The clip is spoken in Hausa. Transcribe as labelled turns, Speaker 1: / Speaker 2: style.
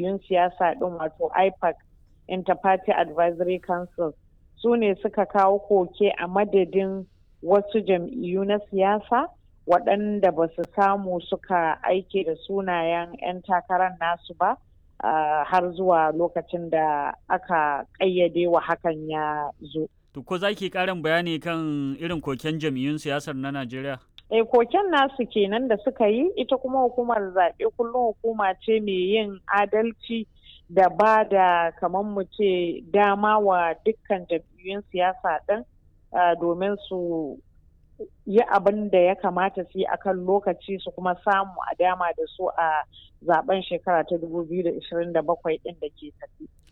Speaker 1: jam'iyyun siyasa ɗin wato ipac interparty advisory council su ne suka kawo koke a madadin wasu jam'iyyu na siyasa waɗanda ba su samu suka aike da sunayen 'yan takarar nasu ba uh, har zuwa lokacin da aka ƙayyade wa hakan ya zo.
Speaker 2: To ko za ki ƙarin bayani kan irin koken jam'iyyun siyasar na Najeriya?
Speaker 1: E koken nasu kenan da suka yi ita kuma hukumar zaɓe kullum hukuma ce mai yin adalci da ba da kamar mu ce dama wa dukkan jam'iyyun siyasa ɗin domin su yi abin da ya kamata su yi akan lokaci su kuma samu a dama da su a zaben shekara ta 2027 ɗin da ke tafi.